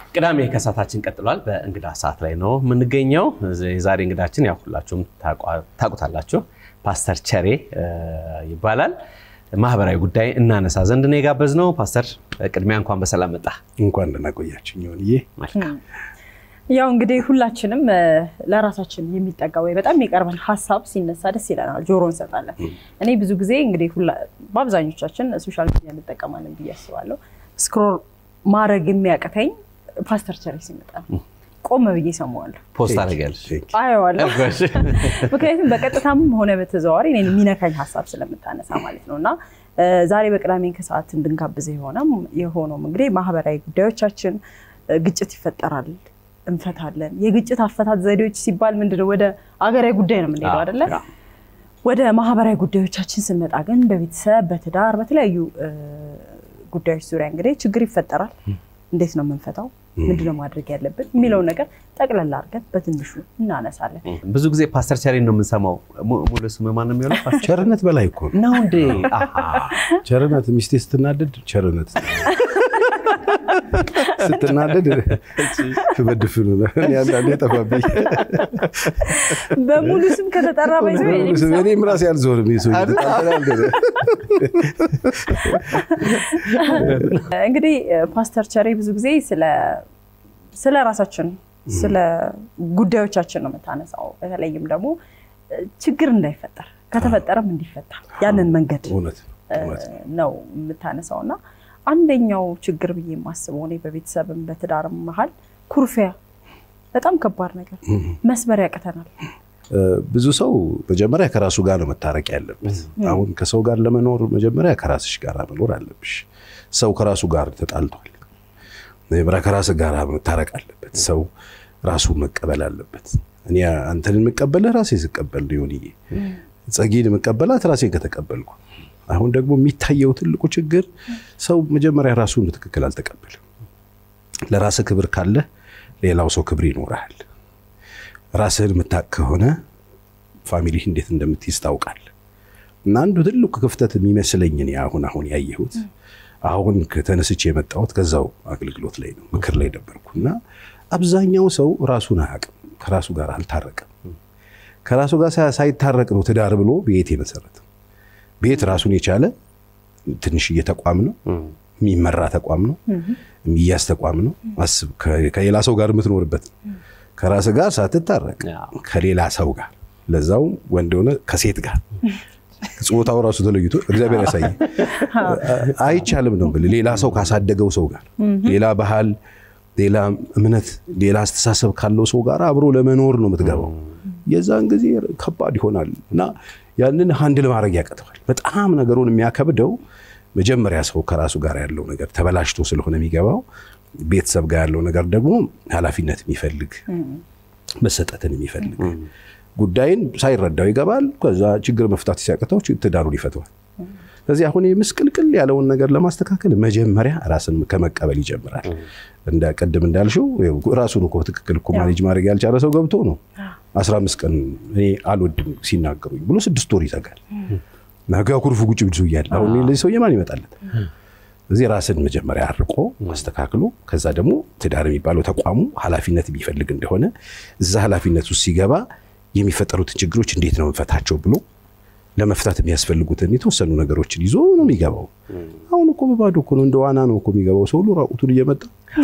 ቅዳሜ ከሰዓታችን ቀጥሏል። በእንግዳ ሰዓት ላይ ነው የምንገኘው። የዛሬ እንግዳችን ያው ሁላችሁም ታውቁታላችሁ፣ ፓስተር ቸሬ ይባላል። ማህበራዊ ጉዳይ እናነሳ ዘንድ ነው የጋበዝነው። ፓስተር ቅድሚያ እንኳን በሰላም መጣ። እንኳን ደህና ቆያችሁኝ። ይሆንዬ መልካም ያው እንግዲህ ሁላችንም ለራሳችን የሚጠጋ ወይ በጣም የሚቀርበን ሀሳብ ሲነሳ ደስ ይለናል፣ ጆሮ እንሰጣለን። እኔ ብዙ ጊዜ እንግዲህ በአብዛኞቻችን ሶሻል ሚዲያ እንጠቀማለን ብዬ አስባለሁ። ስክሮል ማድረግ የሚያቅተኝ ፓስተር ቸሬ ሲመጣ ነው። ቆም ብዬ ሰማዋለሁ፣ ፖስት አደርጋለሁ፣ አየዋለሁ። ምክንያቱም በቀጥታም ሆነ በተዘዋዋሪ እኔን የሚነካኝ ሀሳብ ስለምታነሳ ማለት ነው እና ዛሬ በቅዳሜ ከሰዓት እንድንጋብዘ የሆነውም እንግዲህ ማህበራዊ ጉዳዮቻችን ግጭት ይፈጠራል እንፈታለን። የግጭት አፈታት ዘዴዎች ሲባል ምንድነው? ወደ አገራዊ ጉዳይ ነው የምንሄደው አይደለ? ወደ ማህበራዊ ጉዳዮቻችን ስንመጣ ግን በቤተሰብ በትዳር በተለያዩ ጉዳዮች ዙሪያ እንግዲህ ችግር ይፈጠራል። እንዴት ነው የምንፈታው? ምንድነው ማድረግ ያለብን የሚለውን ነገር ጠቅለል አድርገን በትንሹ እናነሳለን። ብዙ ጊዜ ፓስተር ቸሬን ነው የምንሰማው። ሙሉ ስም ማን ነው የሚሆነው? ቸርነት በላይ እኮ ነው። ነው እንዴ? ቸርነት ሚስቴ ስትናደድ ቸርነት ስትናደድ በድፍኑ ነው። እኔ አንዳንዴ ጠፋብኝ። በሙሉ ስም ከተጠራ ባይዘ እኔም ራሴ አልዞርም። ሰው እንግዲህ ፓስተር ቸሬ ብዙ ጊዜ ስለ ራሳችን ስለ ጉዳዮቻችን ነው የምታነሳው። በተለይም ደግሞ ችግር እንዳይፈጠር ከተፈጠረም እንዲፈታ ያንን መንገድ ነው የምታነሳው እና አንደኛው ችግር ብዬ የማስበው እኔ በቤተሰብም በትዳርም መሀል ኩርፊያ በጣም ከባድ ነገር መስበር ያቅተናል። ብዙ ሰው መጀመሪያ ከራሱ ጋር ነው መታረቅ ያለበት። አሁን ከሰው ጋር ለመኖር መጀመሪያ ከራስሽ ጋር መኖር አለብሽ። ሰው ከራሱ ጋር ተጣልቷል። መጀመሪያ ከራስ ጋር መታረቅ አለበት። ሰው ራሱ መቀበል አለበት። እኔ አንተን የምቀበልህ ራሴ ስቀበል ሊሆንዬ ጸጊን የምቀበላት ራሴን ከተቀበልኩ አሁን ደግሞ የሚታየው ትልቁ ችግር ሰው መጀመሪያ ራሱን በትክክል አልተቀበልም። ለራስህ ክብር ካለ ሌላው ሰው ክብር ይኖርሃል። ራስህን የምታውቅ ከሆነ ፋሚሊህ እንዴት እንደምትይዝ ታውቃለህ። እና አንዱ ትልቁ ክፍተት የሚመስለኝ እኔ አሁን አሁን ያየሁት አሁን ከተነስቼ የመጣሁት ከዛው አገልግሎት ላይ ነው፣ ምክር ላይ ነበርኩ እና አብዛኛው ሰው ራሱን አያውቅም፣ ከራሱ ጋር አልታረቀም። ከራሱ ጋር ሳይታረቅ ነው ትዳር ብሎ ቤት የመሰረተው። ቤት ራሱን የቻለ ትንሽዬ ተቋም ነው። የሚመራ ተቋም ነው። የሚያዝ ተቋም ነው። አስብ፣ ከሌላ ሰው ጋር የምትኖርበት ነው። ከራስ ጋር ሳትታረቅ ከሌላ ሰው ጋር ለዛው ወንድ ሆነ ከሴት ጋር ጾታው ራሱ ተለይቶ እግዚአብሔር ያሳይ አይቻልም ነው ብል ሌላ ሰው ካሳደገው ሰው ጋር ሌላ ባህል፣ ሌላ እምነት፣ ሌላ አስተሳሰብ ካለው ሰው ጋር አብሮ ለመኖር ነው የምትገባው። የዛን ጊዜ ከባድ ይሆናል እና ያንን ሀንድል ማድረግ ያቀተዋል። በጣም ነገሩን የሚያከብደው መጀመሪያ ሰው ከራሱ ጋር ያለው ነገር ተበላሽቶ ስለሆነ የሚገባው ቤተሰብ ጋር ያለው ነገር ደግሞ ኃላፊነት የሚፈልግ መሰጠትን የሚፈልግ ጉዳይን ሳይረዳው ይገባል። ከዛ ችግር መፍታት ሲያቅተው ትዳሩን ይፈተዋል። ስለዚህ አሁን ምስቅልቅል ያለውን ነገር ለማስተካከል መጀመሪያ ራስን ከመቀበል ይጀምራል። እንደ ቅድም እንዳልሽው ራሱን እኮ ትክክል እኮ ማኔጅ ማድረግ ያልቻለ ሰው ገብቶ ነው አስራ አምስት ቀን እኔ አልወድም ሲናገሩኝ ብሎ ስድስት ወር ይዘጋል። ነገ ኩርፉ ጉጭ ብድሱ እያለ አሁን ለዚህ ሰውዬ ማን ይመጣለት? እዚህ ራስን መጀመሪያ አርቆ አስተካክሎ ከዛ ደግሞ ትዳር የሚባለው ተቋሙ ኃላፊነት የሚፈልግ እንደሆነ እዛ ኃላፊነት ውስጥ ሲገባ የሚፈጠሩትን ችግሮች እንዴት ነው እንፈታቸው ብሎ ለመፍታት የሚያስፈልጉትን የተወሰኑ ነገሮችን ይዞ ነው የሚገባው። አሁን እኮ በባዶ እኮ ነው እንደ ዋና ነው እኮ የሚገባው ሰው ሁሉ ራቁቱን እየመጣ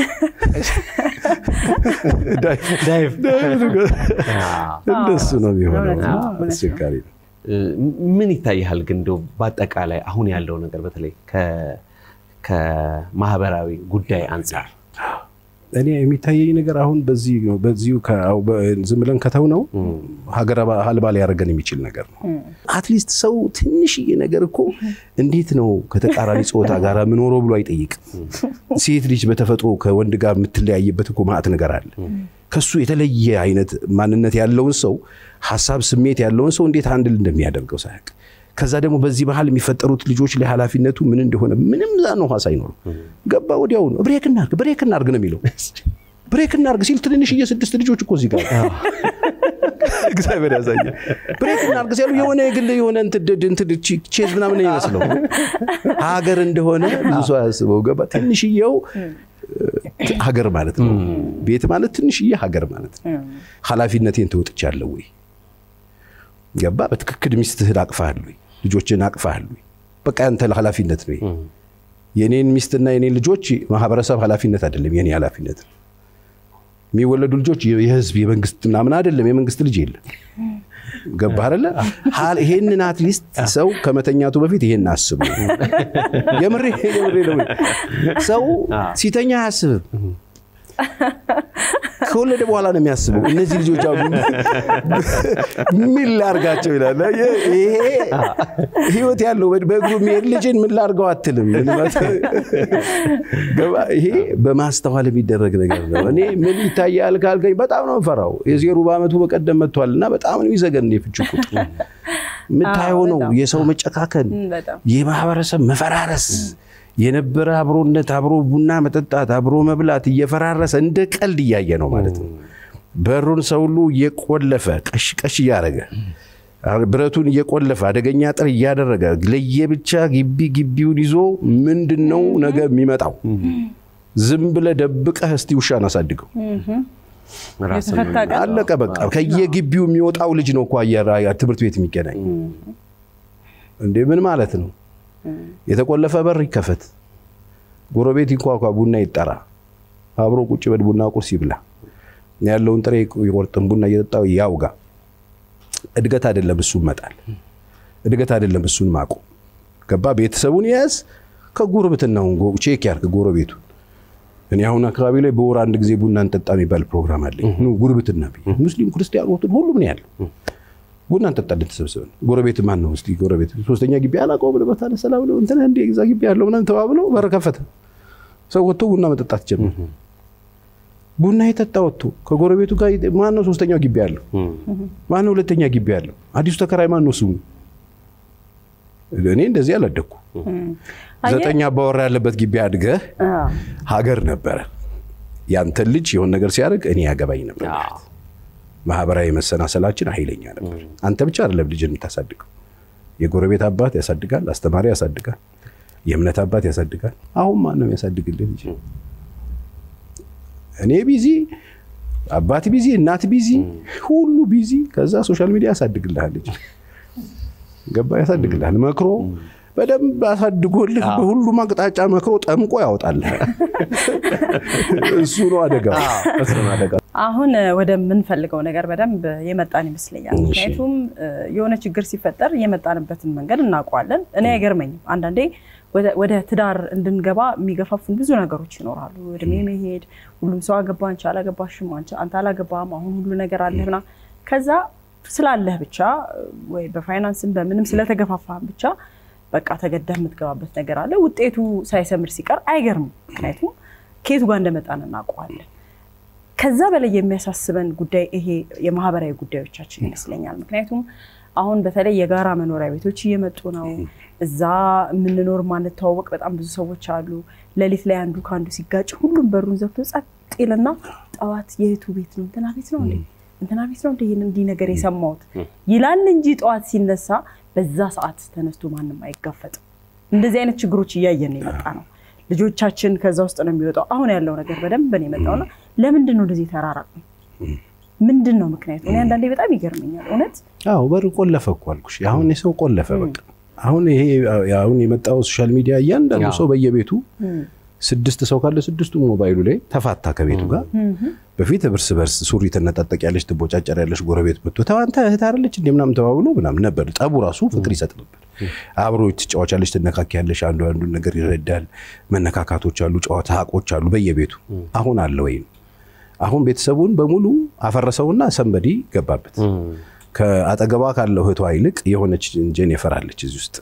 እንደሱ ነው የሚሆነው። አስቸጋሪ ነው። ምን ይታይሃል ግን እንደው በአጠቃላይ አሁን ያለው ነገር በተለይ ከማህበራዊ ጉዳይ አንጻር እኔ የሚታየኝ ነገር አሁን በዚህ ነው በዚሁ ዝም ብለን ከተው ነው ሀገር አልባ ሊያደርገን የሚችል ነገር ነው። አትሊስት ሰው ትንሽዬ ነገር እኮ እንዴት ነው ከተቃራኒ ጾታ ጋር የምኖረው ብሎ አይጠይቅም። ሴት ልጅ በተፈጥሮ ከወንድ ጋር የምትለያይበት እኮ ማዕት ነገር አለ። ከሱ የተለየ አይነት ማንነት ያለውን ሰው ሀሳብ፣ ስሜት ያለውን ሰው እንዴት አንድል እንደሚያደርገው ሳያውቅ ከዛ ደግሞ በዚህ ባህል የሚፈጠሩት ልጆች ላይ ኃላፊነቱ ምን እንደሆነ ምንም ዛን ውሃ ሳይኖሩ ገባ ወዲያው ነው ብሬክ እናርግ ብሬክ እናርግ ነው የሚለው። ብሬክ እናርግ ሲል ትንንሽዬ ስድስት ልጆች እኮ እዚህ ጋር እግዚአብሔር ያሳያል። ብሬክ እናርግ ሲሉ የሆነ የግል የሆነ ቼዝ ምናምን ይመስለው ሀገር እንደሆነ ብዙ ሰው አያስበው። ገባ ትንሽዬው ሀገር ማለት ነው። ቤት ማለት ትንሽዬ ሀገር ማለት ነው። ኃላፊነቴን ተወጥቻለሁ ወይ? ገባ? በትክክል ሚስትህን አቅፋሃል ወይ? ልጆችን አቅፋሃል ወይ? በቃ ያንተ ኃላፊነት ነው። የኔን ሚስትና የኔን ልጆች ማህበረሰብ ኃላፊነት አይደለም፣ የኔ ኃላፊነት ነው። የሚወለዱ ልጆች የህዝብ የመንግስት ምናምን አይደለም። የመንግስት ልጅ የለም። ገባህ አይደለ? ይሄንን አትሊስት ሰው ከመተኛቱ በፊት ይሄን አስቡ። የምሬ የምሬ ነው። ሰው ሲተኛ አያስብም። ከወለደ በኋላ ነው የሚያስበው። እነዚህ ልጆች አሉ ምን ላርጋቸው ይላል። ይሄ ህይወት ያለው በእግሩ የሚሄድ ልጅን ምን ላርገው አትልም። ይሄ በማስተዋል የሚደረግ ነገር ነው። እኔ ምን ይታያል ካልከኝ በጣም ነው የምፈራው። የዜሩ በአመቱ በቀደም መጥቷል እና በጣም ነው የሚዘገን የፍች ቁጥ የምታየው ነው የሰው መጨካከን፣ የማህበረሰብ መፈራረስ የነበረ አብሮነት አብሮ ቡና መጠጣት አብሮ መብላት እየፈራረሰ እንደ ቀልድ እያየ ነው ማለት ነው። በሩን ሰው ሁሉ እየቆለፈ ቀሽ ቀሽ እያደረገ ብረቱን እየቆለፈ አደገኛ ጥር እያደረገ ለየብቻ ግቢ ግቢውን ይዞ ምንድን ነው ነገ የሚመጣው? ዝም ብለህ ደብቀህ እስቲ ውሻን አሳድገው። አለቀ በቃ። ከየግቢው የሚወጣው ልጅ ነው እኮ ትምህርት ቤት የሚገናኝ እንዴ! ምን ማለት ነው? የተቆለፈ በር ይከፈት፣ ጎረቤት ይንኳኳ፣ ቡና ይጠራ፣ አብሮ ቁጭ በል፣ ቡና ቁርስ ይብላ፣ ያለውን ጥሬ ይቆርጥም፣ ቡና እየጠጣው ያውጋ። እድገት አይደለም እሱን መጣል፣ እድገት አይደለም እሱን ማቆም። ገባ? ቤተሰቡን ያዝ፣ ከጉርብትናውን ቼክ ያርግ ጎረቤቱን። እኔ አሁን አካባቢ ላይ በወር አንድ ጊዜ ቡና እንጠጣ የሚባል ፕሮግራም አለኝ። ጉርብትና ሙስሊም ክርስቲያን ሁሉም ነው ያለው ቡና እንጠጣለን ተሰብስበን። ጎረቤት ማን ነው እስቲ ጎረቤት ሶስተኛ ግቢ አላውቀውም ብለህ በታለ ሰላም ነው እንትን እንደ እዛ ግቢ ያለው ምናምን ተባብለው በር ከፈተ። ሰው ወጥቶ ቡና መጠጣት ጀመረ። ቡና የጠጣ ወጥቶ ከጎረቤቱ ጋር ማን ነው ሶስተኛው ግቢ ያለው? ማን ነው ሁለተኛ ግቢ ያለው? አዲሱ ተከራይ ማን ነው ስሙ? እኔ እንደዚህ አላደግኩ። ዘጠኝ አባወራ ያለበት ግቢ አድገህ ሀገር ነበረ። ያንተን ልጅ የሆነ ነገር ሲያደርግ እኔ ያገባኝ ነበር። ማህበራዊ መሰናሰላችን ኃይለኛ ነበር። አንተ ብቻ አይደለም ልጅን የምታሳድገው፣ የጎረቤት አባት ያሳድጋል፣ አስተማሪ ያሳድጋል፣ የእምነት አባት ያሳድጋል። አሁን ማን ነው ያሳድግልህ ልጅ? እኔ ቢዚ፣ አባት ቢዚ፣ እናት ቢዚ፣ ሁሉ ቢዚ። ከዛ ሶሻል ሚዲያ ያሳድግልሃል ልጅ ገባ፣ ያሳድግልሃል መክሮ በደንብ አሳድጎልህ በሁሉም አቅጣጫ መክሮ ጠምቆ ያወጣልህ። እሱ ነው አደጋው። አሁን ወደምንፈልገው ነገር በደንብ የመጣን ይመስለኛል። ምክንያቱም የሆነ ችግር ሲፈጠር የመጣንበትን መንገድ እናውቀዋለን። እኔ አይገርመኝም አንዳንዴ ወደ ትዳር እንድንገባ የሚገፋፉን ብዙ ነገሮች ይኖራሉ። እድሜ መሄድ፣ ሁሉም ሰው አገባ፣ አንቺ አላገባሽም፣ አንተ አላገባም፣ አሁን ሁሉ ነገር አለህ ምናምን ከዛ ስላለህ ብቻ ወይ በፋይናንስም በምንም ስለተገፋፋህም ብቻ በቃ ተገደህ የምትገባበት ነገር አለ። ውጤቱ ሳይሰምር ሲቀር አይገርምም። ምክንያቱም ከየቱ ጋር እንደመጣን እናውቀዋለን። ከዛ በላይ የሚያሳስበን ጉዳይ ይሄ የማህበራዊ ጉዳዮቻችን ይመስለኛል። ምክንያቱም አሁን በተለይ የጋራ መኖሪያ ቤቶች እየመጡ ነው። እዛ የምንኖር ማንተዋወቅ በጣም ብዙ ሰዎች አሉ። ሌሊት ላይ አንዱ ከአንዱ ሲጋጭ ሁሉም በሩን ዘግቶ ጸጥ ይልና ጠዋት የእህቱ ቤት ነው እንትና ቤት ነው እንዴ እንትና ቤት ነው እንደ ይህን እንዲህ ነገር የሰማሁት ይላል እንጂ ጠዋት ሲነሳ በዛ ሰዓት ተነስቶ ማንም አይጋፈጥም። እንደዚህ አይነት ችግሮች እያየን ነው የመጣ ነው። ልጆቻችን ከዛ ውስጥ ነው የሚወጣው። አሁን ያለው ነገር በደንብ ነው የመጣውና ለምንድን ነው እንደዚህ ተራራቅ ነው? ምንድን ነው ምክንያቱ? እኔ አንዳንዴ በጣም ይገርመኛል እውነት። አዎ በር ቆለፈ እኮ አልኩሽ። አሁን የሰው ቆለፈ በቃ። አሁን ይሄ አሁን የመጣው ሶሻል ሚዲያ እያንዳንዱ ሰው በየቤቱ ስድስት ሰው ካለ ስድስቱ ሞባይሉ ላይ ተፋታ ከቤቱ ጋር። በፊት እርስ በርስ ሱሪ ትነጣጠቅ ያለች ትቦጫጨር ያለች ጎረቤት መጥቶ ተዋንተ እህት አይደለች እንደ ምናምን ተባብሎ ምናምን ነበር። ጠቡ ራሱ ፍቅር ይሰጥ ነበር። አብሮ ትጫወቻለች፣ ትነካኪያለሽ፣ አንዱ አንዱን ነገር ይረዳል። መነካካቶች አሉ፣ ጨዋታ ሀቆች አሉ በየቤቱ። አሁን አለ ወይ? አሁን ቤተሰቡን በሙሉ አፈረሰውና ሰንበዲ ገባበት። ከአጠገቧ ካለው እህቷ ይልቅ የሆነች ጄኒፈር አለች እዚህ ውስጥ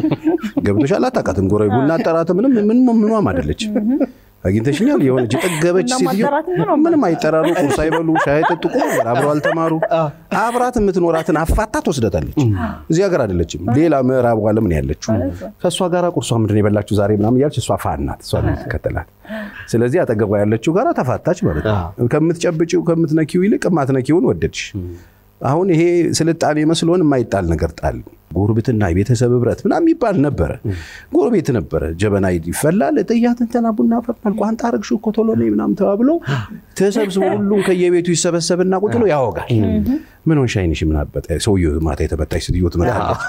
ገብቶሻል። አታውቃትም። ጎረቤት ቡና አጠራት ምንም ምኗም አይደለች። አግኝተሽኛል። የሆነች የጠገበች ሴትዮ ምንም አይጠራሩ፣ ቁርስ አይበሉ፣ ሻይ አይጠጡ፣ አብረው አልተማሩ። አብራት የምትኖራትን አፋታ ትወስደታለች። እዚህ ሀገር አይደለችም፣ ሌላ ምዕራብ ዓለም ነው ያለችው። ከእሷ ጋር ቁርሷ ምንድን ነው የበላችሁ ዛሬ ምናምን እያለች እሷ ፋናት እሷ ትከተላት። ስለዚህ አጠገቧ ያለችው ጋር ተፋታች ማለት ነው። ከምትጨብጪው ከምትነኪው ይልቅ የማትነኪውን ወደድሽ። አሁን ይሄ ስልጣኔ መስሎን የማይጣል ነገር ጣል። ጉርብትና፣ የቤተሰብ ህብረት ምናምን የሚባል ነበረ። ጎረቤት ነበረ። ጀበና ይፈላል፣ ጥያት እንትና ቡና ፈላል፣ ቋንጣ አረግሽ እኮ ቶሎ ነይ ምናምን ተባብለው ተሰብስቦ ሁሉም ከየቤቱ ይሰበሰብና ቁጭ ብሎ ያወጋል። ምን ሆንሽ ዓይንሽ ምን አበጠ? ሰውዬው ማታ የተመታች ሴትዮ ትመጣለች።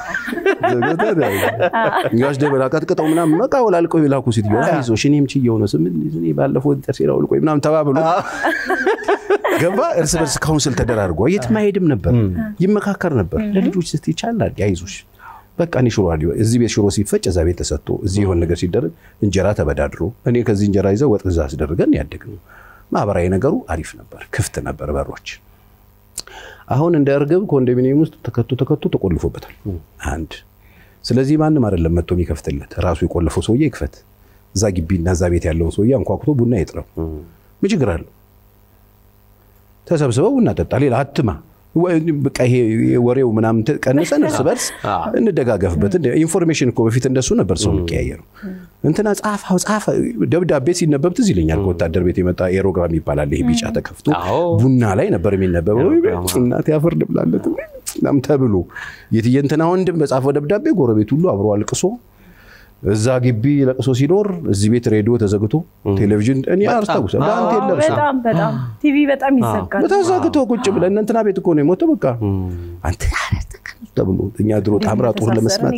ጋሽ ደበላ ቀጥቅጠው ምናምን በቃ ወላልቀው የላኩ ሴትዮ አይዞሽ እኔም ችዬው ነው ስም እኔ ባለፈው ጥርሴ ላውልቆ ምናምን ተባብሎ ገባ እርስ በርስ ካውንስል ተደራርጎ የትም አይሄድም ነበር፣ ይመካከር ነበር። ለልጆች ስ ይቻላል አይዞሽ በቃ እኔ ሽሮ አለ እዚህ ቤት ሽሮ ሲፈጭ እዛ ቤት ተሰጥቶ እዚህ የሆነ ነገር ሲደረግ እንጀራ ተበዳድሮ እኔ ከዚህ እንጀራ ይዘው ወጥ እዛ አስደርገን ያደግነው ማህበራዊ ነገሩ አሪፍ ነበር፣ ክፍት ነበር በሮች። አሁን እንደ እርግብ ኮንዶሚኒየም ውስጥ ተከቶ ተከቶ ተቆልፎበታል አንድ። ስለዚህ ማንም አይደለም መጥቶ የሚከፍትለት ራሱ የቆለፈው ሰውዬ ይክፈት። እዛ ግቢና እዛ ቤት ያለውን ሰውዬ አንኳኩቶ ቡና ይጥረው። ምን ችግር አለው? ተሰብስበው ቡና ጠጣ። ሌላ አትማ በቃ ይሄ ወሬው ምናምን ቀንሰን እርስ በርስ እንደጋገፍበት። ኢንፎርሜሽን እኮ በፊት እንደሱ ነበር ሰው የሚቀያየረው። እንትና ጻፋው ጻፈ ደብዳቤ ሲነበብ ትዝ ይለኛል። ከወታደር ቤት የመጣ ኤሮግራም ይባላል። ይሄ ቢጫ ተከፍቶ ቡና ላይ ነበር የሚነበበው። እናቴ አፈር ልብላለት ምናምን ተብሎ የትዬ እንትና ወንድም በጻፈው ደብዳቤ ጎረቤት ሁሉ አብሮ አልቅሶ እዛ ግቢ ለቅሶ ሲኖር እዚህ ቤት ሬዲዮ ተዘግቶ ቴሌቪዥን እኔ አስታውሳለሁ። ዳንቴል ለብሶ በጣም በጣም ቲቪ በጣም ይዘጋል። ተዘግቶ ቁጭ ብለን እንትና ቤት እኮ ነው የሞተው። በቃ አንተ ተብሎ እኛ ድሮ ታምራ ጦር ለመስማት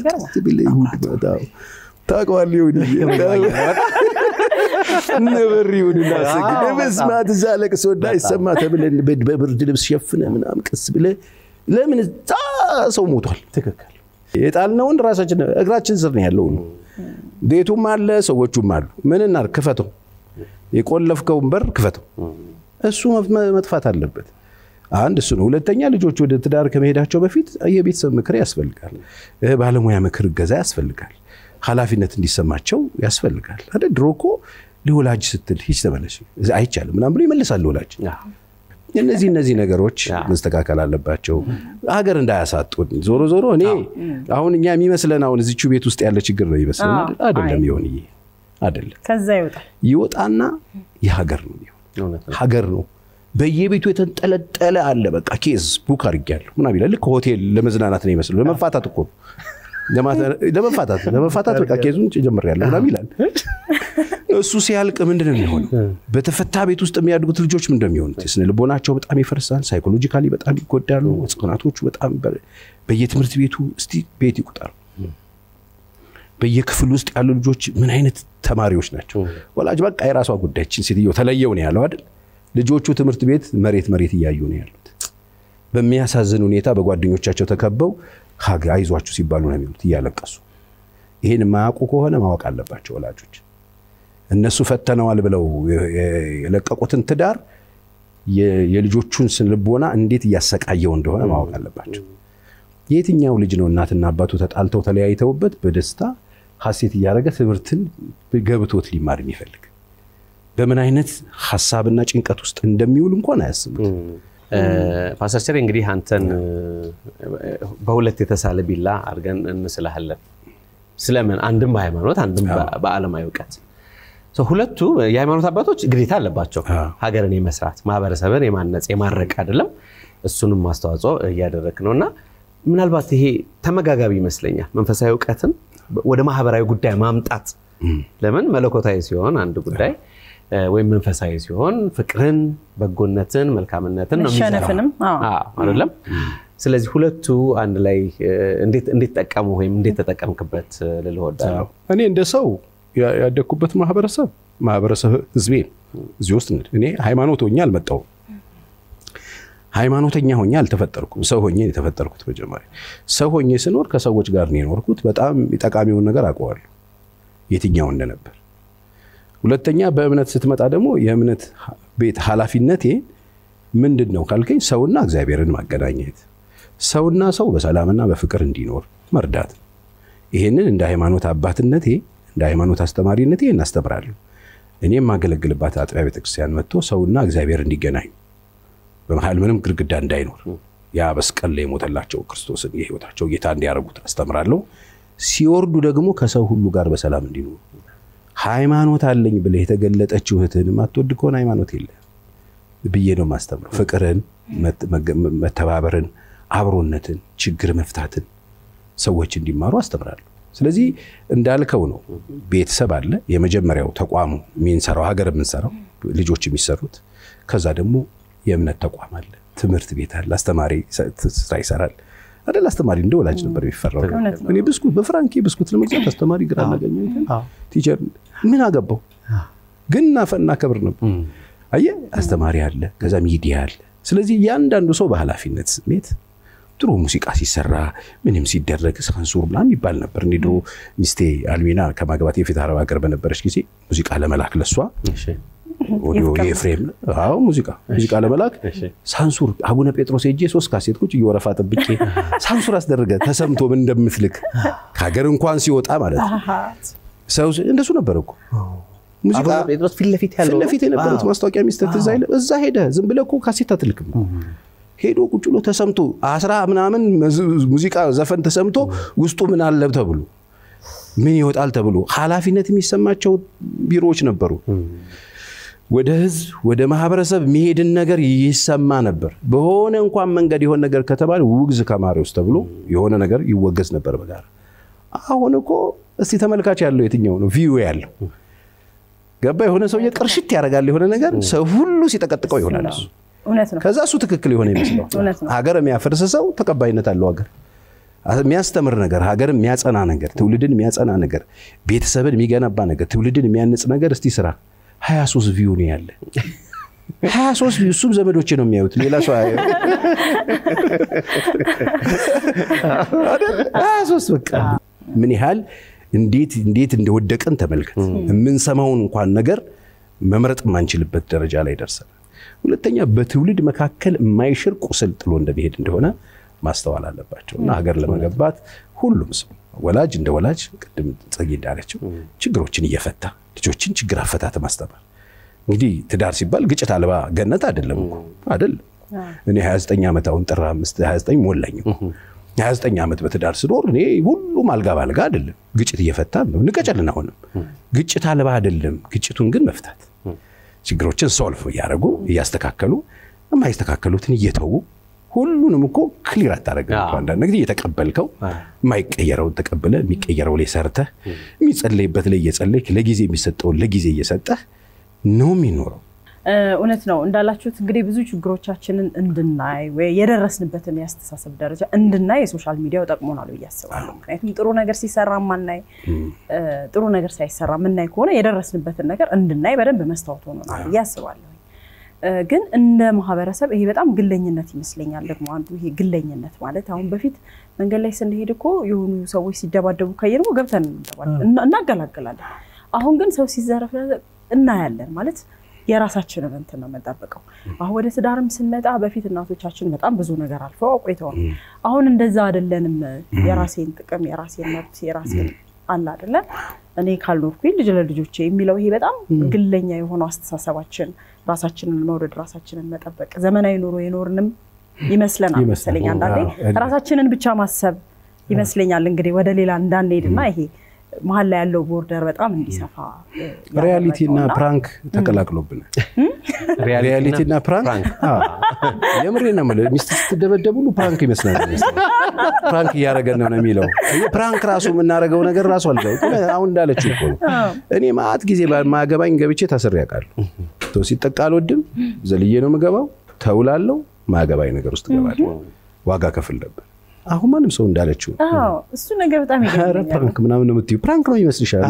ታውቀዋለህ ይሁን ነበር ይሁን እናሰግድ ለመስማት እዛ ለቅሶ እንዳይሰማ ተብለን በብርድ ልብስ ሸፍነ ምናምን ቀስ ብለህ ለምን እዛ ሰው ሞቷል። ትክክል የጣልነውን ራሳችን እግራችን ስር ነው ያለው። ቤቱም አለ ሰዎቹም አሉ። ምን እናድርግ? ክፈተው፣ የቆለፍከውን በር ክፈተው። እሱ መጥፋት አለበት። አንድ እሱ ነው። ሁለተኛ ልጆች ወደ ትዳር ከመሄዳቸው በፊት የቤተሰብ ምክር ያስፈልጋል። ባለሙያ ምክር እገዛ ያስፈልጋል። ኃላፊነት እንዲሰማቸው ያስፈልጋል። አይደል? ድሮ እኮ ለወላጅ ስትል ሂጅ ተመለሽ አይቻልም ምናምን ብሎ ይመልሳል ወላጅ። እነዚህ እነዚህ ነገሮች መስተካከል አለባቸው፣ ሀገር እንዳያሳጡን። ዞሮ ዞሮ እኔ አሁን እኛ የሚመስለን አሁን እዚቹ ቤት ውስጥ ያለ ችግር ነው ይመስለን አይደለም። ይሆን ይሄ አይደለም። ከዛ ይወጣል ይወጣና የሀገር ነው ይሆን ሀገር ነው። በየቤቱ የተንጠለጠለ አለ። በቃ ኬዝ ቡክ አድርጌያለሁ ምናምን ይላል። ልክ ሆቴል ለመዝናናት ነው ይመስለው። ለመፋታት እኮ ነው ለመፋታት ለመፋታት በቃ ኬዙን ጀምሬያለሁ ምናምን ይላል። እሱ ሲያልቅ ምንድን ነው የሚሆነው? በተፈታ ቤት ውስጥ የሚያድጉት ልጆች ምንድን ነው የሚሆኑት? ስነ ልቦናቸው በጣም ይፈርሳል። ሳይኮሎጂካሊ በጣም ይጎዳሉ። ህጻናቶቹ በጣም በየትምህርት ቤቱ እስቲ ቤት ይቁጠሩ። በየክፍል ውስጥ ያሉ ልጆች ምን አይነት ተማሪዎች ናቸው? ወላጅ በቃ የራሷ ጉዳይችን ሴትዮ ተለየው ነው ያለው አይደል? ልጆቹ ትምህርት ቤት መሬት መሬት እያዩ ነው ያሉት። በሚያሳዝን ሁኔታ በጓደኞቻቸው ተከበው አይዟችሁ ሲባሉ ነው የሚሉት እያለቀሱ። ይህን የማያውቁ ከሆነ ማወቅ አለባቸው ወላጆች። እነሱ ፈተነዋል ብለው የለቀቁትን ትዳር የልጆቹን ስነልቦና እንዴት እያሰቃየው እንደሆነ ማወቅ አለባቸው። የትኛው ልጅ ነው እናትና አባቱ ተጣልተው ተለያይተውበት በደስታ ሀሴት እያደረገ ትምህርትን ገብቶት ሊማር የሚፈልግ በምን አይነት ሀሳብና ጭንቀት ውስጥ እንደሚውል እንኳን አያስቡት። ፓስተር ቸሬ እንግዲህ አንተን በሁለት የተሳለ ቢላ አድርገን እንስልሃለን። ስለምን አንድም በሃይማኖት አንድም በዓለማዊ እውቀት ሁለቱ የሃይማኖት አባቶች ግዴታ አለባቸው ሀገርን የመስራት ማህበረሰብን የማነጽ የማረቅ አይደለም እሱንም ማስተዋጽኦ እያደረግ ነው እና ምናልባት ይሄ ተመጋጋቢ ይመስለኛል መንፈሳዊ እውቀትን ወደ ማህበራዊ ጉዳይ ማምጣት ለምን መለኮታዊ ሲሆን አንድ ጉዳይ ወይም መንፈሳዊ ሲሆን ፍቅርን በጎነትን መልካምነትን ነው መሸነፍንም አይደለም ስለዚህ ሁለቱ አንድ ላይ እንዴት ጠቀሙ ወይም እንዴት ተጠቀምክበት ልልህ እወዳለሁ እኔ እንደ ሰው ያደግኩበት ማህበረሰብ ማህበረሰብ ህዝቤ እዚህ ውስጥ እኔ ሃይማኖት ሆኜ አልመጣሁም። ሃይማኖተኛ ሆኜ አልተፈጠርኩም። ሰው ሆኜ የተፈጠርኩት መጀመሪያ ሰው ሆኜ ስኖር ከሰዎች ጋር ነው የኖርኩት። በጣም ጠቃሚውን ነገር አውቀዋለሁ የትኛው እንደነበር። ሁለተኛ በእምነት ስትመጣ ደግሞ የእምነት ቤት ኃላፊነቴ ምንድን ነው ካልከኝ ሰውና እግዚአብሔርን ማገናኘት፣ ሰውና ሰው በሰላምና በፍቅር እንዲኖር መርዳት። ይሄንን እንደ ሃይማኖት አባትነቴ እንደ ሃይማኖት አስተማሪነቴ እናስተምራለሁ። እኔ የማገለግልባት አጥቢያ ቤተክርስቲያን መጥቶ ሰውና እግዚአብሔር እንዲገናኝ በመሀል ምንም ግድግዳ እንዳይኖር ያ መስቀል ላይ የሞተላቸው ክርስቶስን የህይወታቸው ጌታ እንዲያደርጉት አስተምራለሁ። ሲወርዱ ደግሞ ከሰው ሁሉ ጋር በሰላም እንዲኖሩ ሃይማኖት አለኝ ብለህ የተገለጠችው እህትህን የማትወድ ከሆነ ሃይማኖት የለ ብዬ ነው የማስተምረው። ፍቅርን፣ መተባበርን፣ አብሮነትን፣ ችግር መፍታትን ሰዎች እንዲማሩ አስተምራለሁ። ስለዚህ እንዳልከው ነው። ቤተሰብ አለ፣ የመጀመሪያው ተቋሙ የሚንሰራው ሀገር የምንሰራው ልጆች የሚሰሩት። ከዛ ደግሞ የእምነት ተቋም አለ፣ ትምህርት ቤት አለ፣ አስተማሪ ስራ ይሰራል አይደል? አስተማሪ እንደ ወላጅ ነበር የሚፈራው። እኔ ብስኩት በፍራንኬ ብስኩት ለመግዛት አስተማሪ ግራ እናገኘ ቲቸር ምን አገባው ግን እናከብር ነበር። አየህ አስተማሪ አለ፣ ከዛ ሚዲያ አለ። ስለዚህ እያንዳንዱ ሰው በኃላፊነት ስሜት ጥሩ ሙዚቃ ሲሰራ ምንም ሲደረግ ሳንሱር ምናምን ይባል ነበር። እንዲ ድሮ ሚስቴ አልሚና ከማግባት የፊት አረብ ሀገር በነበረች ጊዜ ሙዚቃ ለመላክ ለሷ ኦዲዮ የኤፍሬም አዎ ሙዚቃ ሙዚቃ ለመላክ ሳንሱር አቡነ ጴጥሮስ ሄጄ ሶስት ካሴት ቁጭ እየወረፋ ጠብቄ ሳንሱር አስደረገ ተሰምቶ ምን እንደምትልክ ከሀገር እንኳን ሲወጣ ማለት ነው። ሰው እንደሱ ነበር እኮ ሙዚቃ ጴጥሮስ ፊት ለፊት ያለው ፊት ለፊት የነበሩት ማስታወቂያ ሚኒስትር ትዝ አይልም? እዛ ሄደ ዝም ብለህ እኮ ካሴት አትልክም። ሄዶ ቁጭ ብሎ ተሰምቶ አስራ ምናምን ሙዚቃ ዘፈን ተሰምቶ ውስጡ ምን አለ ተብሎ ምን ይወጣል ተብሎ ኃላፊነት የሚሰማቸው ቢሮዎች ነበሩ። ወደ ህዝብ ወደ ማህበረሰብ የሚሄድን ነገር ይሰማ ነበር። በሆነ እንኳን መንገድ የሆነ ነገር ከተባለ ውግዝ ከማሪዎስ ተብሎ የሆነ ነገር ይወገዝ ነበር በጋራ። አሁን እኮ እስቲ ተመልካች ያለው የትኛው ነው? ቪዩ ያለው ገባ የሆነ ሰውዬ ቅርሽት ያደርጋል የሆነ ነገር ሰው ሁሉ ሲጠቀጥቀው ይሆናል እሱ ከዛ እሱ ትክክል የሆነ ይመስለው ሀገር የሚያፈርስ ሰው ተቀባይነት አለው ሀገር የሚያስተምር ነገር ሀገር የሚያጸና ነገር ትውልድን የሚያጸና ነገር ቤተሰብን የሚገነባ ነገር ትውልድን የሚያንጽ ነገር እስቲ ስራ 23 ቪዩ ነው ያለ 23 ቪዩ እሱም ዘመዶቼ ነው የሚያዩት ሌላ ሰው አያዩ 23 በቃ ምን ያህል እንዴት እንዴት እንደወደቀን ተመልከት የምንሰማውን እንኳን ነገር መምረጥ የማንችልበት ደረጃ ላይ ደርሰናል ሁለተኛ በትውልድ መካከል የማይሽር ቁስል ጥሎ እንደሚሄድ እንደሆነ ማስተዋል አለባቸው እና ሀገር ለመገንባት ሁሉም ሰው ወላጅ እንደ ወላጅ ቅድም ጽጌ እንዳለችው ችግሮችን እየፈታ ልጆችን ችግር አፈታት ማስተማር። እንግዲህ ትዳር ሲባል ግጭት አልባ ገነት አይደለም እኮ አይደለም። እኔ 29 ዓመት አሁን ጥር 5 29 ሞላኝ 29 ዓመት በትዳር ስኖር እኔ ሁሉም አልጋ ባልጋ አይደለም። ግጭት እየፈታ ነው። እንቀጨልን። አሁንም ግጭት አልባ አይደለም። ግጭቱን ግን መፍታት ችግሮችን ሶልቭ እያደረጉ እያስተካከሉ የማይስተካከሉትን እየተዉ ሁሉንም እኮ ክሊር አታደርግም። አንዳንድ ጊዜ እየተቀበልከው የማይቀየረውን ተቀብለ የሚቀየረው ላይ ሰርተህ የሚጸለይበት ላይ እየጸለይክ ለጊዜ የሚሰጠውን ለጊዜ እየሰጠህ ነው የሚኖረው። እውነት ነው እንዳላችሁት እንግዲህ ብዙ ችግሮቻችንን እንድናይ ወይ የደረስንበትን የአስተሳሰብ ደረጃ እንድናይ የሶሻል ሚዲያው ጠቅሞናል ብዬ አስባለሁ። ምክንያቱም ጥሩ ነገር ሲሰራ ማናይ፣ ጥሩ ነገር ሳይሰራ ምናይ ከሆነ የደረስንበትን ነገር እንድናይ በደንብ መስታወት ሆኖናል ብዬ አስባለሁ። ግን እንደ ማህበረሰብ ይሄ በጣም ግለኝነት ይመስለኛል። ደግሞ አንዱ ይሄ ግለኝነት ማለት አሁን በፊት መንገድ ላይ ስንሄድ እኮ የሆኑ ሰዎች ሲደባደቡ ካየን ገብተን እናገላግላለን። አሁን ግን ሰው ሲዘረፍ እናያለን ማለት የራሳችንን እንትን ነው የምንጠብቀው። አሁን ወደ ትዳርም ስንመጣ በፊት እናቶቻችን በጣም ብዙ ነገር አልፈው አቆይተዋል። አሁን እንደዛ አይደለንም። የራሴን ጥቅም፣ የራሴን መብት፣ የራሴን አለ አይደለ እኔ ካልኖርኩኝ ልጅ ለልጆቼ የሚለው ይሄ በጣም ግለኛ የሆነው አስተሳሰባችን ራሳችንን መውደድ፣ ራሳችንን መጠበቅ ዘመናዊ ኑሮ የኖርንም ይመስለናል መሰለኝ። አንዳንዴ ራሳችንን ብቻ ማሰብ ይመስለኛል እንግዲህ ወደ ሌላ እንዳንሄድና ይሄ መሀል ላይ ያለው ቦርደር በጣም እንዲሰፋ ሪያሊቲ እና ፕራንክ ተቀላቅሎብናል። ሪያሊቲ እና ፕራንክ የምሬ ነው የምልህ። ሚስት ስትደበደብ ሁሉ ፕራንክ ይመስላል። ፕራንክ እያደረገን ነው የሚለው ፕራንክ ራሱ የምናደርገው ነገር ራሱ አለ። አሁን እንዳለችው እኮ ነው። እኔ ማአት ጊዜ ማገባኝ ገብቼ ታስሬ አውቃለሁ። ሲጠቃ አልወድም፣ ዘልዬ ነው የምገባው። ተውላለው፣ ማገባኝ ነገር ውስጥ እገባለሁ። ዋጋ ከፍል ነበር። አሁን ማንም ሰው እንዳለችው እሱ ነገር በጣም ፕራንክ ምናምን ነው የምትይው። ፕራንክ ነው ይመስልሻል?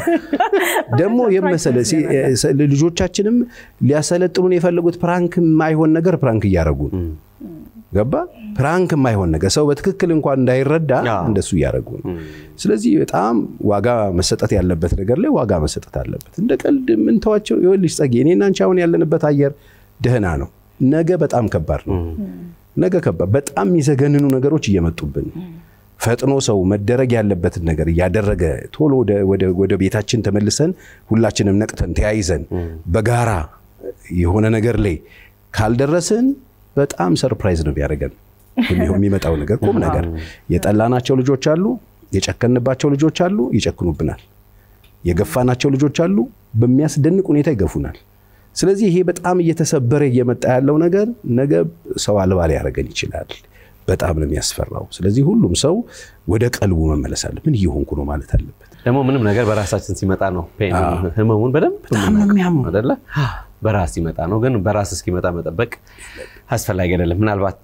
ደግሞ የመሰለ ልጆቻችንም ሊያሰለጥኑን የፈለጉት ፕራንክ የማይሆን ነገር ፕራንክ እያደረጉ ነው። ገባ? ፕራንክ የማይሆን ነገር ሰው በትክክል እንኳን እንዳይረዳ እንደሱ እያደረጉ ነው። ስለዚህ በጣም ዋጋ መሰጠት ያለበት ነገር ላይ ዋጋ መሰጠት አለበት። እንደ ቀልድ የምንተዋቸው ይኸውልሽ ጸጌ፣ እኔና አንቺ አሁን ያለንበት አየር ደህና ነው። ነገ በጣም ከባድ ነው። ነገ ከባድ በጣም የሚዘገንኑ ነገሮች እየመጡብን ፈጥኖ ሰው መደረግ ያለበትን ነገር እያደረገ ቶሎ ወደ ቤታችን ተመልሰን ሁላችንም ነቅተን ተያይዘን በጋራ የሆነ ነገር ላይ ካልደረስን በጣም ሰርፕራይዝ ነው ቢያደርገን የሚመጣው ነገር ቁም ነገር። የጠላናቸው ልጆች አሉ፣ የጨከንባቸው ልጆች አሉ፣ ይጨክኑብናል። የገፋናቸው ልጆች አሉ፣ በሚያስደንቅ ሁኔታ ይገፉናል። ስለዚህ ይሄ በጣም እየተሰበረ እየመጣ ያለው ነገር ነገ ሰው አልባ ሊያደርገን ይችላል። በጣም ነው የሚያስፈራው። ስለዚህ ሁሉም ሰው ወደ ቀልቡ መመለስ አለ። ምን እየሆንኩ ነው ማለት አለበት። ደግሞ ምንም ነገር በራሳችን ሲመጣ ነው ህመሙን በደንብ የሚያመው አይደለ? በራስ ሲመጣ ነው። ግን በራስ እስኪመጣ መጠበቅ አስፈላጊ አይደለም። ምናልባት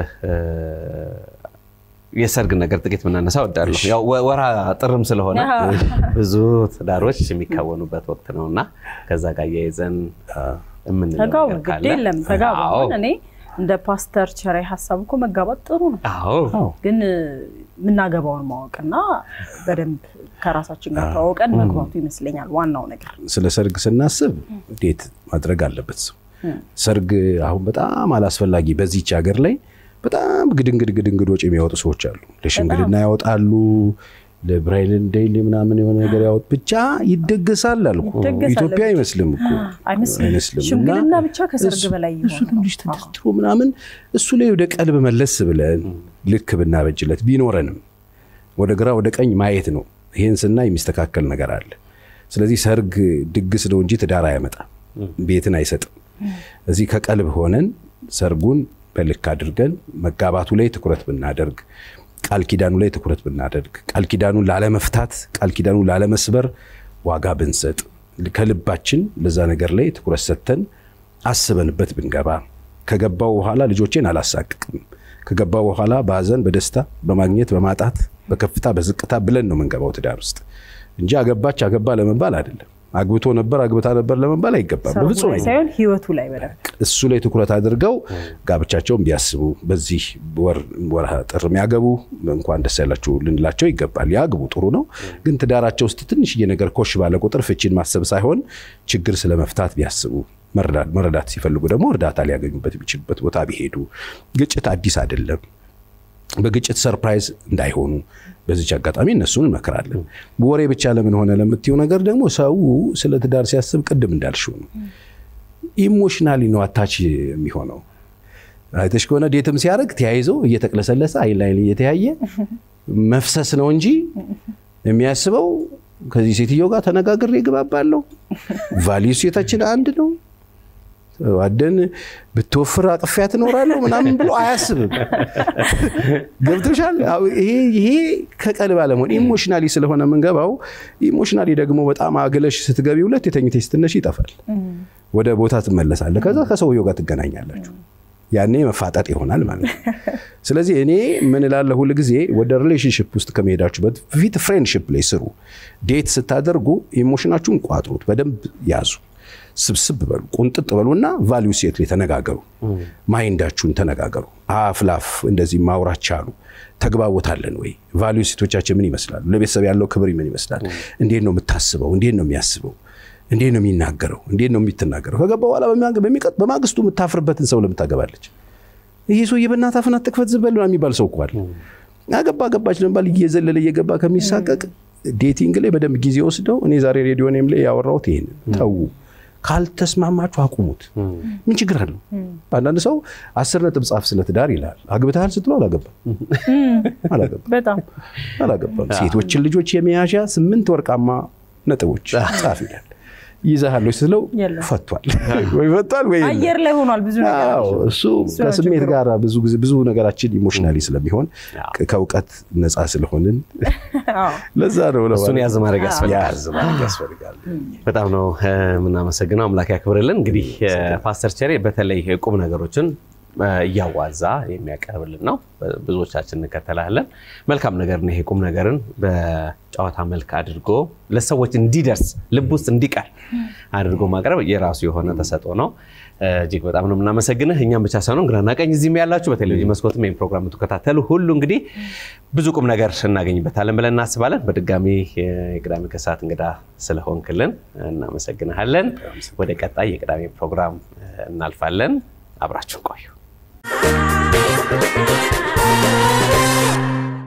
የሰርግ ነገር ጥቂት ምናነሳ እወዳለሁ። ያው ወራ ጥርም ስለሆነ ብዙ ትዳሮች የሚካወኑበት ወቅት ነው እና ከዛ ጋር እያይዘን የምንለው ተጋቡ፣ ነገር ግድ ካለ የለም ተጋቡ። አዎ፣ አሁን እኔ እንደ ፓስተር ቸሬ ሀሳብ እኮ መጋባት ጥሩ ነው፣ አዎ፣ ግን የምናገባውን ማወቅና በደንብ ከራሳችን ጋር ተዋውቀን መግባቱ ይመስለኛል ዋናው ነገር። ስለ ሰርግ ስናስብ እንዴት ማድረግ አለበት ሰው ሰርግ አሁን በጣም አላስፈላጊ በዚች ሀገር ላይ በጣም ግድንግድ ግድንግድ ወጪ የሚያወጡ ሰዎች አሉ። ለሽምግልና ያወጣሉ፣ ለብራይልን ዴይሊ ምናምን የሆነ ነገር ያወጥ ብቻ ይደገሳል አልኩ። ይደገሳል። ኢትዮጵያ አይመስልም እኮ አይመስልም። አይመስልም። ሽምግልና እና ብቻ ከሰርግ እሱ- በላይ እሱ የሆነ ነው። ትንሽ ተደርድሮ ምናምን እሱ ላይ ወደ ቀልብ መለስ ብለን ልክ ብናበጅለት ቢኖረንም ወደ ግራ ወደ ቀኝ ማየት ነው። ይሄን ስናይ የሚስተካከል ነገር አለ። ስለዚህ ሰርግ ድግስ ነው እንጂ ትዳር አያመጣም፣ ቤትን አይሰጥም። እዚህ ከቀልብ ሆነን ሰርጉን በልክ አድርገን መጋባቱ ላይ ትኩረት ብናደርግ፣ ቃል ኪዳኑ ላይ ትኩረት ብናደርግ፣ ቃል ኪዳኑን ላለመፍታት፣ ቃል ኪዳኑን ላለመስበር ዋጋ ብንሰጥ፣ ከልባችን ለዛ ነገር ላይ ትኩረት ሰጥተን አስበንበት ብንገባ ከገባው በኋላ ልጆቼን አላሳቅቅም ከገባው በኋላ በሀዘን በደስታ በማግኘት በማጣት በከፍታ በዝቅታ ብለን ነው የምንገባው ትዳር ውስጥ እንጂ አገባች አገባ ለመባል አይደለም። አግብቶ ነበር አግብታ ነበር ለመባል አይገባም። ሰርጉ በፍጹም ላይ አይገባም። ሳይሆን ህይወቱ ላይ በደንብ እሱ ላይ ትኩረት አድርገው ጋብቻቸውን ቢያስቡ በዚህ ወር ወርሃ ጥር የሚያገቡ እንኳን ደስ ያላችሁ ልንላቸው ይገባል። ያግቡ፣ ጥሩ ነው። ግን ትዳራቸው ውስጥ ትንሽዬ ነገር ኮሽ ባለ ቁጥር ፍቺን ማሰብ ሳይሆን ችግር ስለ መፍታት ቢያስቡ መረዳት መረዳት ሲፈልጉ ደግሞ እርዳታ ሊያገኙበት የሚችሉበት ቦታ ቢሄዱ። ግጭት አዲስ አይደለም። በግጭት ሰርፕራይዝ እንዳይሆኑ በዚች አጋጣሚ እነሱን እንመክራለን። ወሬ ብቻ ለምን ሆነ ለምትየው ነገር ደግሞ ሰው ስለ ትዳር ሲያስብ ቅድም እንዳልሽው ነው ኢሞሽናሊ ነው አታች የሚሆነው። አይተሽ ከሆነ ዴትም ሲያደርግ ተያይዘው እየተቅለሰለሰ አይን ላይን እየተያየ መፍሰስ ነው እንጂ የሚያስበው ከዚህ ሴትዮ ጋር ተነጋግሬ እግባባለሁ፣ ቫሊዩ ሴታችን አንድ ነው፣ አደን ብትወፍር አቅፊያ ትኖራለሁ ምናምን ብሎ አያስብም። ገብቶሻል? አዎ፣ ይሄ ይሄ ከቀልብ አለመሆን ኢሞሽናሊ ስለሆነ የምንገባው ኢሞሽናሊ ደግሞ በጣም አግለሽ ስትገቢ ሁለት የተኝተሽ ስትነሽ ይጠፋል። ወደ ቦታ ትመለሳለህ። ከዛ ከሰውየው ጋር ትገናኛላችሁ። ያኔ መፋጠጥ ይሆናል ማለት ነው። ስለዚህ እኔ ምን እላለሁ ሁል ጊዜ ወደ ሪሌሽንሽፕ ውስጥ ከመሄዳችሁ በፊት ፍሬንድሽፕ ላይ ስሩ። ዴት ስታደርጉ ኢሞሽናችሁን ቋጥሩት፣ በደንብ ያዙ፣ ስብስብ በሉ፣ ቁንጥጥ በሉና ቫሊዩ ሴት ላይ ተነጋገሩ። ማይንዳችሁን ተነጋገሩ። አፍ ላፍ እንደዚህ ማውራት ቻሉ። ተግባቦታለን ወይ? ቫሊዩ ሴቶቻችን ምን ይመስላሉ? ለቤተሰብ ያለው ክብር ምን ይመስላል? እንዴት ነው የምታስበው? እንዴት ነው የሚያስበው? እንዴት ነው የሚናገረው? እንዴት ነው የሚትናገረው? ከገባ በኋላ በሚቀጥ በማግስቱ የምታፍርበትን ሰው ለምን ታገባለች? ይሄ ሰውዬ በእናትህ አፍህን አትክፈት ዝም በል የሚባል ሰው እኮ አለ። አገባ አገባች ለመባል እየዘለለ እየገባ ከሚሳቀቅ ዴቲንግ ላይ በደንብ ጊዜ ወስደው እኔ ዛሬ ሬዲዮኔም ላይ ያወራሁት ይሄንን ተዉ። ካልተስማማችሁ አቁሙት። ምን ችግር አለው? አንዳንድ ሰው አስር ነጥብ ጻፍ ስለ ትዳር ይላል። አግብተሃል ስትለው አላገባም አላገባም በጣም አላገባም። ሴቶችን ልጆች የመያዣ ስምንት ወርቃማ ነጥቦች ጻፍ ይላል። ይዘሃለች ስለው የለም። ፈቷል ወይ ፈቷል ወይ የለም። አየር ላይ ሆኗል ብዙ ነገር አዎ፣ እሱ እሱ ነው ከስሜት ችግሩ። ጋር ብዙ ጊዜ ብዙ ነገራችን ኢሞሽናሊ ስለሚሆን ከ- ከእውቀት ነፃ ስለሆንን አዎ። ለዛ ነው ለማለት እሱን ያዝ ማድረግ ያስፈልጋል። ያዝ ማድረግ ያስፈልጋል። በጣም ነው እ፣ የምናመሰግነው። አምላክ ያክብርልን። እንግዲህ እ፣ ፓስተር ቸሬ በተለይ ቁም ነገሮችን እ፣ እያዋዛ የሚያቀርብልን ነው። ብዙዎቻችን እንከተላለን። መልካም ነገር ነው። ይሄ ቁም ነገርን በጨዋታ መልክ አድርጎ ለሰዎች እንዲደርስ ልብ ውስጥ እንዲቀር አድርጎ ማቅረብ የራሱ የሆነ ተሰጥኦ ነው። እ፣ እጅግ በጣም ነው የምናመሰግንህ። እኛም ብቻ ሳይሆን ግራና ቀኝ እዚህም ያላችሁ በቴሌቪዥን መስኮትም ይህን ፕሮግራም የምትከታተሉ ሁሉ እንግዲህ ብዙ ቁም ነገር እናገኝበታለን ብለን እናስባለን። በድጋሚ የቅዳሜ ከሰዓት እንግዳ ስለሆንክልን እናመሰግንሃለን። ወደ ቀጣይ የቅዳሜ ፕሮግራም እ፣ እናልፋለን። አብራችሁን ቆዩ።